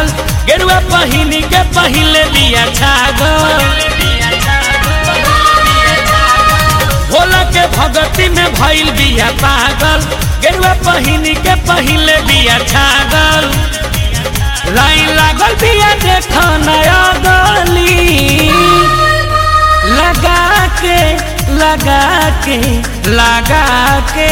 पागल गेरुआ पहिनी के पहिले बिया छागल भोला के भगती में भइल बिया पागल गेरुआ पहिनी के पहिले बिया छागल लाइन लागल बिया देख नया गली लगा के लगा के लगा के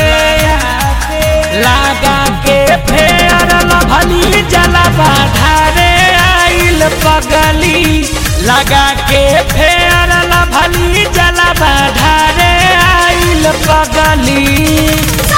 लगा के फेर लभली जलवा ढारे आइल पगली लगा के फेर लभली जलवा ढारे आइल पगली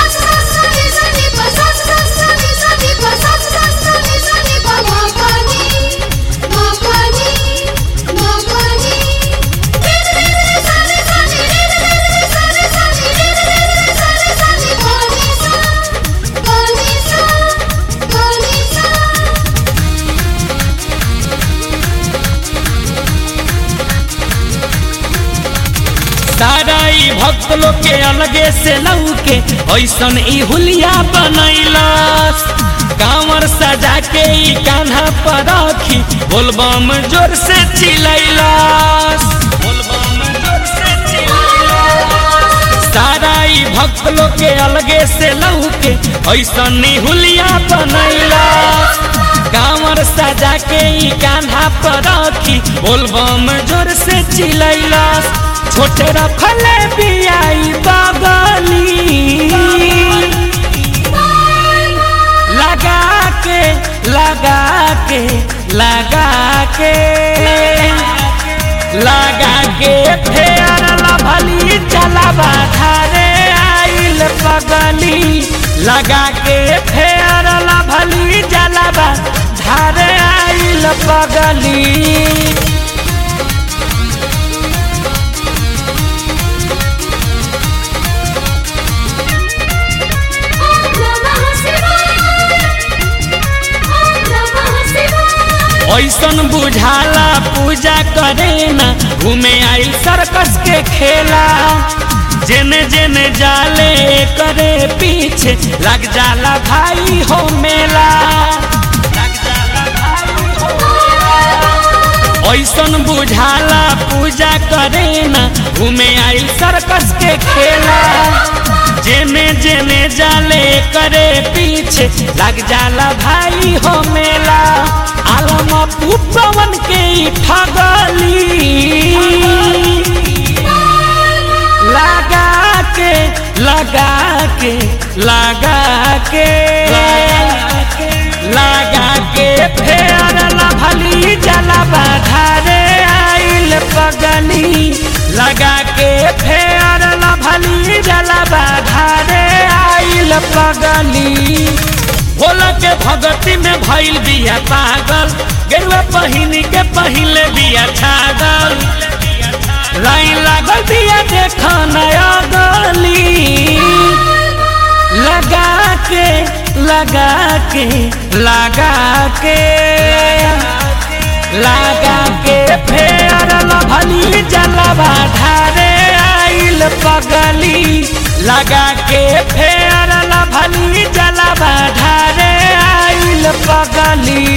सारा ई भक्त लोग के अलगे से लौके ऐसन ई हुलिया बनैलस कांवर सजा के ई कान्हा पर रखी बोलबम जोर से चिलैलस बोलबम जोर से चिलैलस सारा ई भक्त लोग के अलगे से लौके ऐसन ई हुलिया बनैलस कांवर सजा के ई कान्हा पर रखी बोलबम जोर से चिलैलस छोटे रखले बियाई बगली लगा के लगा के लगा के लगा के फेर लभली चलावा धारे आइल पगली लगा के फेर लभली जलावा धारे आइल पगली ऐसन बुझाला पूजा करे ना घूमे आई सर्कस के खेला जेने जेने जाले करे पीछे लग जाला भाई हो मेला ऐसन बुझाला पूजा करे ना घूमे आई सर्कस के खेला जेने जेने जाले करे पीछे लग जाला भाई हो मेला आलम पवन के ठगली लगा के लगा के लगा के लगा के फेर लभली जलवा धारे आइल पगली लगा के फेर लभली जलवा धारे आइल पगली भोला के भगती में भइल बिया पागल गेरुआ पहिनी के पहिले बिया छागल लाइन लागल बिया देख नया गली लगा के लगा के लगा के लगा के फेर लभली जलवा ढारे आइल पगली लगा के फेर लभली जलवा ढारे आइल पगली